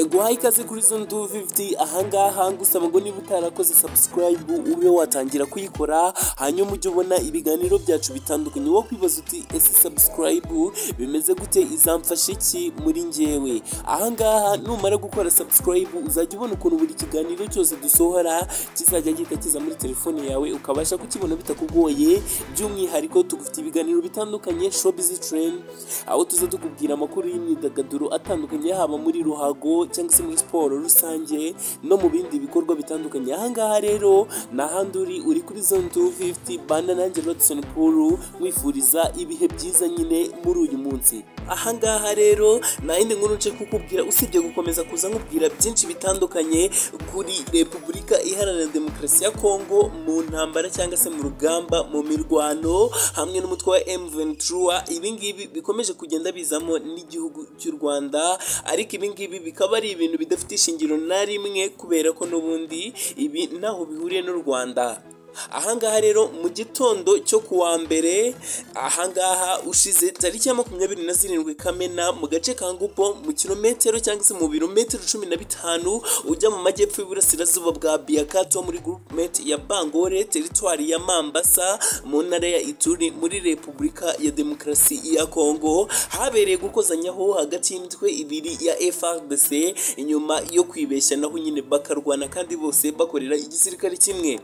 guhaha ikaze kuri zone tu fifuti ahangaha ngusaba ngo niba utarakoze sabusikarayibu ube watangira kuyikora hanyuma ujye ubona ibiganiro byacu bitandukanye wo kwibaza uti ese sabusikarayibu bimeze gute izamfasha iki muri ngewe ahangaha numara gukora sabusikarayibu uzajya ubona ukuntu buri kiganiro cyose dusohora kizajya gihita kiza muri telefone yawe ukabasha kukibona bitakugoye by'umwihariko tugufite ibiganiro bitandukanye shopizi tereni aho tuza tukubwira amakuru y'imyidagaduro atandukanye haba muri ruhago cyangwa se muri siporo rusange no mu bindi bikorwa bitandukanye ahangaha rero ni ahandi uri uri kuri zone tu fifuti banda nanjye rodison kuru wifuriza ibihe byiza nyine muri uyu munsi ahangaha rero nta yindi nkuru nce kukubwira usibye gukomeza kuza nkubwira byinshi bitandukanye kuri repubulika iharanira demokarasi ya kongo mu ntambara cyangwa se mu rugamba mu mirwano hamwe n'umutwe wa emuventura ibingibi bikomeje kugenda bizamo n'igihugu cy'u rwanda ariko ibingibi bikaba ari ibintu bidafite ishingiro na rimwe kubera ko n'ubundi ibi ntaho bihuriye n'u rwanda ahangaha rero mu gitondo cyo ku wa mbere ahangaha ushize tariki ya makumyabiri na zirindwi kamena mu gace ka ngupo mu kilometero cyangwa se mu birometero cumi na bitanu ujya mu majyepfo y'uburasirazuba bwa biyakato muri gurupumenti ya bangore teritwari ya mambasa mu ntara ya ituri muri repubulika ya demokarasi ya kongo habereye gukozanyaho hagati y'imitwe ibiri ya frdc inyuma yo kwibeshya naho nyine bakarwana kandi bose bakorera igisirikare kimwe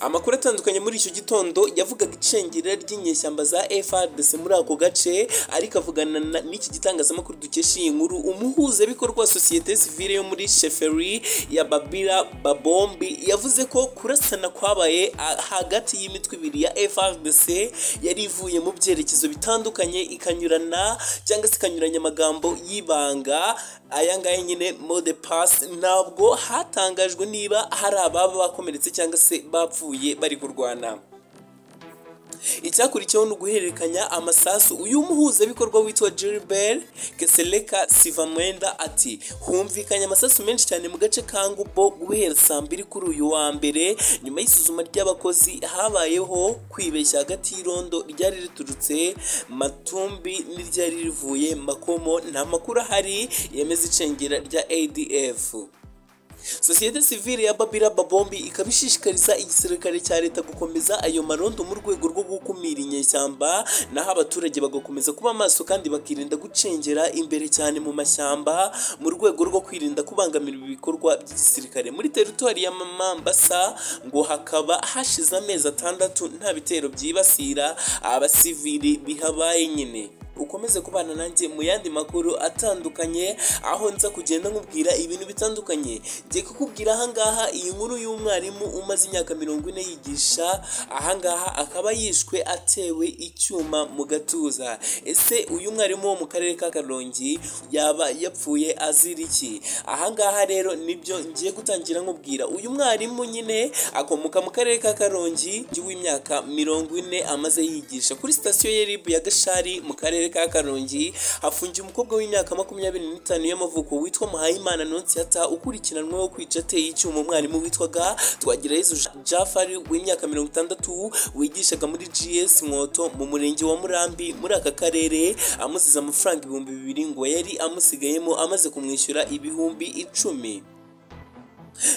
amakuru atandukanye muri icyo gitondo yavugaga icengera ry'inyeshyamba za FRDC muri ako gace ariko avugana n'iki gitangazamakuru dukesha iyi nkuru umuhuzabikorwa wa sosiyete sivile yo muri sheferi ya babira babombi yavuze ko kurasana kwabaye hagati y'imitwe ibiri ya FRDC yari ivuye mu byerekezo bitandukanye ikanyurana cyangwa se ikanyuranya amagambo y'ibanga aya ngaya nyine mode pass ntabwo hatangajwe niba hari ababa bakomeretse cyangwa se ba bapfuye bari kurwana icyakurikiyeho ni uguhererekanya amasasu uyu muhuzabikorwa witwa Gilbert Keseleka Sivamwenda ati humvikanye amasasu menshi cyane mu gace ka Ngubo guhera saa mbiri kuri uyu wa mbere nyuma y'isuzuma ry'abakozi habayeho kwibeshya hagati y'irondo ryari riturutse Matumbi n'iryari rivuye Makomo nta makuru ahari yemeza icengera rya ADF sosiyete sivile ya babira babombi ikaba ishishikariza igisirikare cya leta gukomeza ayo marondo mu rwego rwo gukumira inyeshyamba naho abaturage bagakomeza kuba maso kandi bakirinda gucengera imbere cyane mu mashyamba mu rwego rwo kwirinda kubangamira ibikorwa by'igisirikare muri teritwari ya mamambasa ngo hakaba hashize amezi atandatu nta bitero byibasira abasivili bihabaye nyine ukomeze kubana nanjye mu yandi makuru atandukanye aho nza kugenda nkubwira ibintu bitandukanye njye kukubwira ahangaha iyi nkuru y'umwarimu umaze imyaka mirongo ine yigisha ahangaha akaba yishwe atewe icyuma mu gatuza ese uyu mwarimu wo mu karere ka karongi yaba yapfuye azira iki ahangaha rero nibyo ngiye gutangira nkubwira uyu mwarimu nyine akomoka mu karere ka karongi w'imyaka mirongo ine amaze yigisha kuri sitasiyo ya ribu ya gashari mu karere ka karongi hafungiye umukobwa w'imyaka makumyabiri n'itanu y'amavuko witwa muhayimana nonsiyata ukurikiranweho kwica ateye icyuma umwarimu witwaga twagirayezu jafari w'imyaka mirongo itandatu wigishaga muri gs mwoto mu murenge wa murambi muri aka karere amusize amafaranga ibihumbi bibiri ngo yari amusigayemo amaze kumwishyura ibihumbi icumi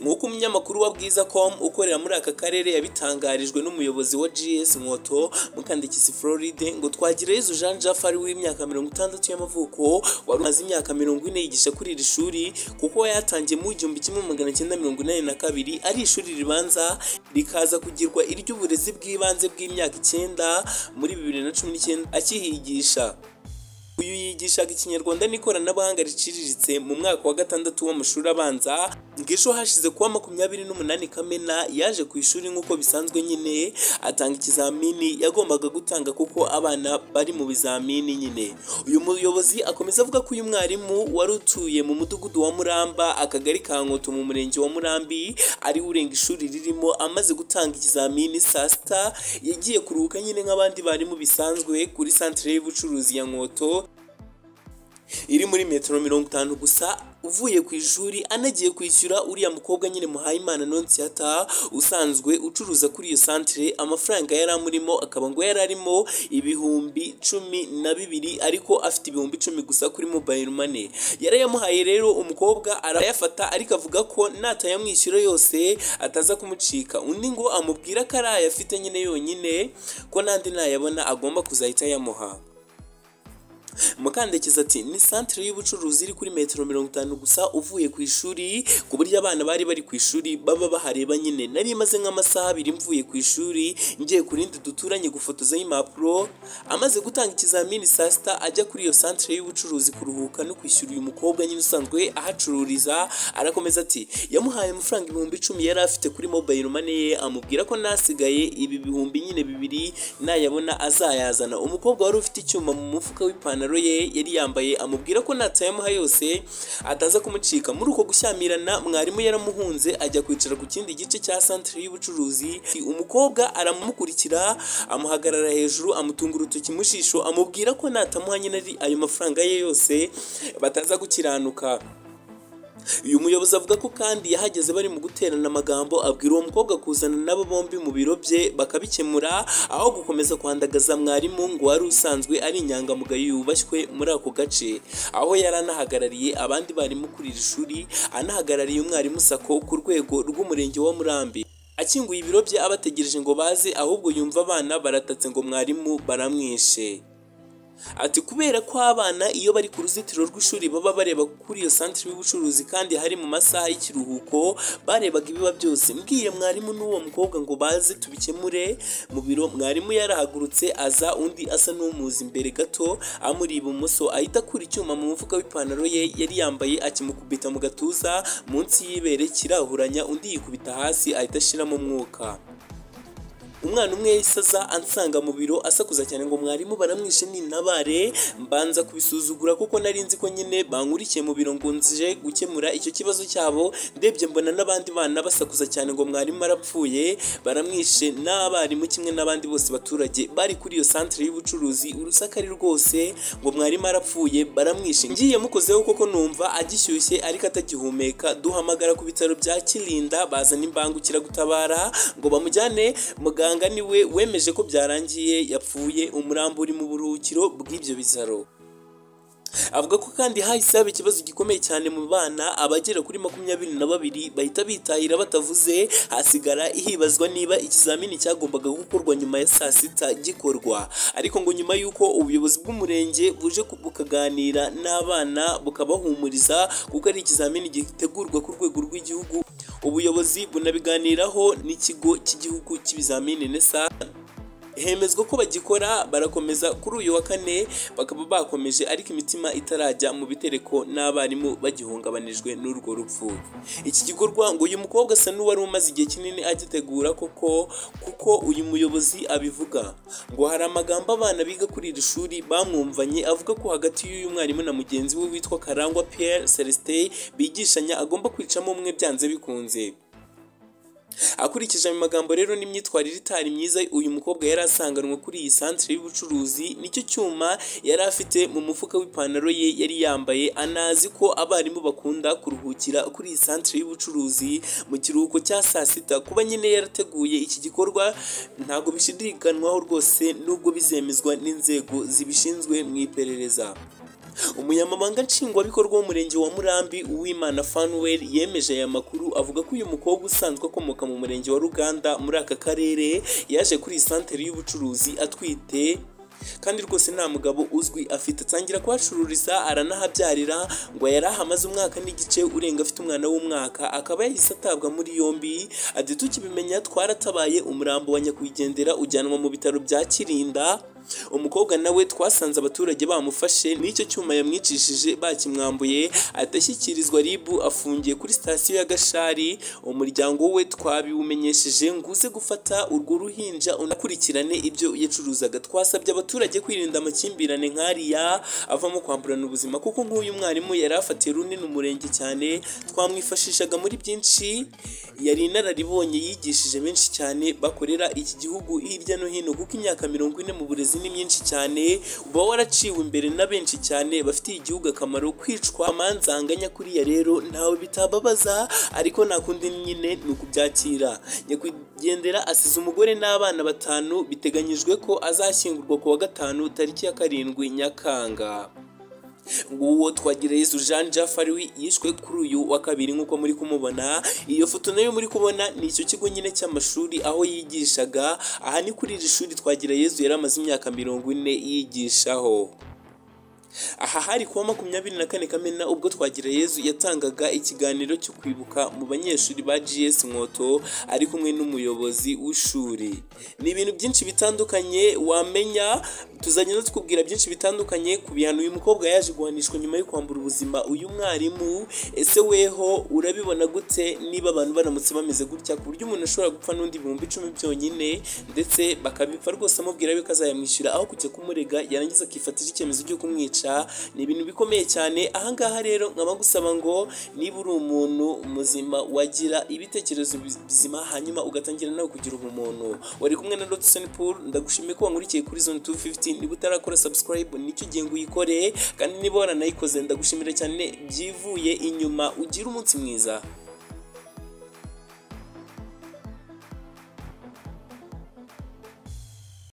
nk'uko umunyamakuru wa bwiza com ukorera muri aka karere yabitangarijwe n'umuyobozi wa gs mwoto mukandikisi floride ngo twagireyezu jean jafari w'imyaka mirongo itandatu y'amavuko wari umaze imyaka mirongo ine yigisha kuri iri shuri kuko yatangiye mu igihumbi kimwe magana cyenda mirongo inani na kabiri ari ishuri ribanza rikaza kugirwa iry'uburezi bw'ibanze bw'imyaka icyenda muri bibiri na cumi n'icyenda akihigisha uyu yigishaga ikinyarwanda n'ikoranabuhanga riciriritse mu mwaka wa gatandatu w'amashuri abanza ngejo hashize kuwa makumyabiri n'umunani kamena yaje ku ishuri nk'uko bisanzwe nyine atanga ikizamini yagombaga gutanga kuko abana bari mu bizamini nyine uyu muyobozi akomeza avuga ko uyu mwarimu wari utuye mu mudugudu wa muramba akagari ka nkoto mu murenge wa murambi ari urenga ishuri ririmo amaze gutanga ikizamini saa sita yagiye kuruhuka nyine nk'abandi barimu bisanzwe kuri santire y'ubucuruzi ya nkoto iri muri metero mirongo itanu gusa uvuye ku ishuri anagiye kwishyura uriya mukobwa nyine muhayimana nonsiyata usanzwe ucuruza kuri iyo santire amafaranga yari amurimo akaba ngo yari arimo ibihumbi cumi na bibiri ariko afite ibihumbi icumi gusa kuri mobayiro mane yarayamuhaye rero umukobwa arayafata ariko avuga ko natayamwishyura yose ataza kumucika undi ngo amubwira ko ari ayafite nyine yonyine ko n'andi nayabona agomba kuzahita ayamuha mukandekeza ati ni santire y'ubucuruzi iri kuri metero mirongo itanu gusa uvuye ku ishuri ku buryo abana bari bari ku ishuri baba bahareba nyine nari maze nk'amasaha abiri mvuye ku ishuri ngiye ku rindi duturanye gufotozaho impapuro amaze gutanga ikizamini saa sita ajya kuri iyo santire y'ubucuruzi kuruhuka no kwishyura uyu mukobwa nyine usanzwe ahacururiza arakomeza ati yamuhaye amafaranga ibihumbi icumi yari afite kuri mobayiro mane ye amubwira ko nasigaye ibi bihumbi nyine bibiri nayabona azayazana umukobwa wari ufite icyuma mu mufuka w'ipantaro ye yari yambaye amubwira ko natayamuha yose ataza kumucika muri uko gushyamirana mwarimu yaramuhunze ajya kwicara ku kindi gice cya santire y'ubucuruzi umukobwa aramukurikira amuhagarara hejuru amutunga urutoki mu jisho amubwira ko natamuha nyine ari ayo mafaranga ye yose bataza gukiranuka uyu muyobozi avuga ko kandi yahageze bari mu guterana amagambo abwira uwo mukobwa kuzana n'abo bombi mu biro bye bakabikemura aho gukomeza kwandagaza mwarimu ngo wari usanzwe ari inyangamugayo yubashywe muri ako gace aho yari anahagarariye abandi barimu kuri iri shuri anahagarariye umwarimu sako ku rwego rw'umurenge wa murambi akinguye ibiro bye abategereje ngo baze ahubwo yumva abana baratatse ngo mwarimu baramwishe ati kubera ko abana iyo bari ku ruzitiro rw'ishuri baba bareba kuri iyo santire y'ubucuruzi kandi hari mu masaha y'ikiruhuko barebaga ibiba byose mbwiye mwarimu n'uwo mukobwa ngo baze tubikemure mu biro mwarimu yarahagurutse aza undi asa n'umuzi imbere gato amuri ibumoso ahita akura icyuma mu mufuka w'ipantaro ye yari yambaye akimukubita mu gatuza munsi y'ibere kirahuranya undi yikubita hasi ahita ashiramo umwuka umwana umwe yahise aza ansanga mu biro asakuza cyane ngo mwarimu baramwishe nintabare mbanza kubisuzugura kuko nari nzi ko nyine bankurikiye mu biro ngo nzije gukemura icyo kibazo cyabo ndebye mbona n'abandi bana basakuza cyane ngo mwarimu arapfuye baramwishe n'abarimu kimwe n'abandi bose baturage bari kuri iyo santire y'ubucuruzi urusaku ari rwose ngo mwarimu arapfuye baramwishe ngiye mukozeho koko numva agishyushye ariko atagihumeka duhamagara ku bitaro bya kirinda bazana imbangukiragutabara ngo bamujyane muganga muganga niwe wemeje ko byarangiye yapfuye umurambo uri mu buruhukiro bw'ibyo bitaro avuga ko kandi hahise haba ikibazo gikomeye cyane mu bana abagera kuri makumyabiri na babiri bahita bitahira batavuze hasigara hibazwa niba ikizamini cyagombaga gukorwa nyuma ya saa sita gikorwa ariko ngo nyuma y'uko ubuyobozi bw'umurenge buje ku- bukaganira n'abana bukabahumuriza kuko ari ikizamini gitegurwa ku rwego rw'igihugu ubuyobozi bunabiganiraho n'ikigo cy'igihugu cy'ibizamini nesa hemezwa ko bagikora barakomeza kuri uyu wa kane bakaba bakomeje ariko imitima itarajya mu bitereko n'abarimu bagihungabanijwe n'urwo rupfu iki gikorwa ngo uyu mukobwa asa n'uwari umaze igihe kinini agitegura koko kuko uyu muyobozi abivuga ngo hari amagambo abana biga kuri iri shuri bamwumvanye avuga ko hagati y'uyu mwarimu na mugenzi we witwa karangwa pierre celestin bigishanya agomba kwicamo umwe byanze bikunze akurikije ayo magambo rero n'imyitwarire itari myiza uyu mukobwa yari asanganwe kuri iyi santire y'ubucuruzi nicyo cyuma yari afite mu mufuka w'ipantaro ye yari yambaye anazi ko abarimu bakunda kuruhukira kuri iyi santire y'ubucuruzi mu kiruhuko cya saa sita kuba nyine yarateguye iki gikorwa ntabwo bishidikanywaho rwose nubwo bizemezwa n'inzego zibishinzwe mu iperereza umunyamabanga nshingwabikorwa w'umurenge wa murambi uwimana fanuweli yemeje aya makuru avuga ko uyu mukobwa usanzwe akomoka mu murenge wa ruganda muri aka karere yaje kuri iyi santere y'ubucuruzi atwite kandi rwose nta mugabo uzwi afite atangira kuhacururiza aranahabyarira ngo yari ahamaze umwaka n'igice urenga afite umwana w'umwaka akaba yahise atabwa muri yombi ati tukibimenya twaratabaye umurambo wa nyakwigendera ujyanwa mu bitaro bya kirinda umukobwa nawe twasanze abaturage bamufashe n'icyo cyuma yamwicishije bakimwambuye ahita ashyikirizwa ribu afungiye kuri sitasiyo ya gashari umuryango we twabiwumenyesheje nguze gufata urwo ruhinja unakurikirane ibyo yacuruzaga twasabye abaturage kwirinda amakimbirane nk'ariya avamo kwamburana ubuzima kuko nk'uyu mwarimu yari afatiye runini umurenge cyane twamwifashishaga muri byinshi yari inararibonye yigishije benshi cyane bakorera iki gihugu hirya no hino kuko imyaka mirongo ine mu burezi imizi ni myinshi cyane uba waraciwe imbere na benshi cyane bafitiye igihugu akamaro kwicwa amanza anganya kuriya rero ntawe bitababaza ariko nta kundi nyine ni ukubyakira nyakwigendera asize umugore n'abana batanu biteganyijwe ko azashyingurwa ku wa gatanu tariki ya karindwi nyakanga nguwo twagireyezu jean jafari we yishwe kuri uyu wa kabiri nk'uko muri kumubona iyo foto nayo muri kubona ni icyo kigo nyine cy'amashuri aho yigishaga aha ni kuri iri shuri twagireyezu yari amaze imyaka mirongo ine yigishaho aha hari kuwa makumyabiri na kane kamena ubwo twagirayezu yatangaga ikiganiro cyo kwibuka mu banyeshuri ba gs mwoto ari kumwe n'umuyobozi w'ishuri ni ibintu byinshi bitandukanye wamenya tuzagenda tukubwira byinshi bitandukanye ku bihano uyu mukobwa yaje guhanishwa nyuma yo kwambura ubuzima uyu mwarimu ese weho urabibona gute niba abantu baramutse bameze gutya ku buryo umuntu ashobora gupfa n'undi ibihumbi icumi byonyine ndetse bakabipfa rwose amubwira yuko azayamwishyura aho kujya kumurega yarangiza akifatira icyemezo cyo kumwica ni ibintu bikomeye cyane ahangaha rero nkaba gusaba ngo niba uri umuntu muzima wagira ibitekerezo bizima hanyuma ugatangira nawe kugira ubumuntu wari kumwe na Lotson Pool ndagushimiye ko wankurikiye kuri zone 250 niba utarakora subscribe nicyo gihe ngo uyikore kandi niba waranayikoze ndagushimira cyane byivuye inyuma ugire umunsi mwiza